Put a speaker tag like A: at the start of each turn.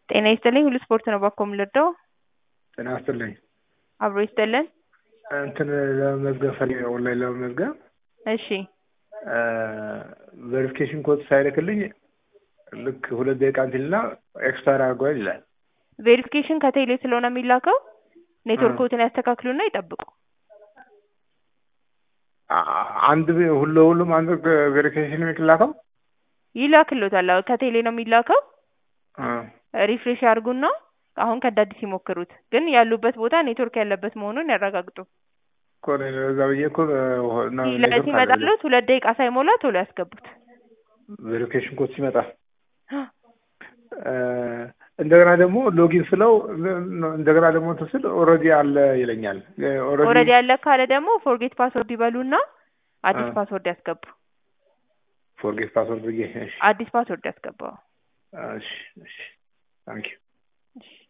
A: ጤና ይስጥልኝ ሁሉ ስፖርት ነው ባኮ የምልወደው
B: ጤና ይስጥልኝ
A: አብሮ ይስጥልን
B: እንትን ለመመዝገብ ፈልጌ ኦንላይን ለመመዝገብ
A: እሺ
B: ቬሪፊኬሽን ኮድ ሳይልክልኝ ልክ ሁለት ደቂቃ እንትና ኤክስፓየር አድርጓል ይላል።
A: ቬሪፊኬሽን ከቴሌ ስለሆነ የሚላከው ኔትወርክዎትን ያስተካክሉና ይጠብቁ
B: አ- አንድ ሁሉ ሁሉም አንድ ቬሪፊኬሽን የሚላከው
A: ይላክሎታል አዎ ከቴሌ ነው የሚላከው
B: አ፣
A: ሪፍሬሽ ያርጉና አሁን ከእንደ አዲስ ይሞክሩት ግን ያሉበት ቦታ ኔትወርክ ያለበት መሆኑን ያረጋግጡ
B: እኮ እኔ እዛ ብዬ እኮ ነው
A: ሲለ- ሲመጣሉት ሁለት ደቂቃ ሳይሞላ ቶሎ ያስገቡት
B: ቬሪፊኬሽን ኮድ ሲመጣ እ፣ እንደገና ደግሞ ሎጊን ስለው እንደገና ደግሞ እንትን ስል ኦልሬዲ አለ ይለኛል።
A: ኦልሬዲ ያለ ካለ ደግሞ ፎርጌት ፓስወርድ ይበሉና አዲስ
B: አ።
A: ፓስወርድ ያስገቡ
B: ፎርጌት ፓስወርድ ብዬ እሺ
A: አዲስ ፓስወርድ ያስገባው
B: እሺ እሺ ታንኪዩ
A: እሺ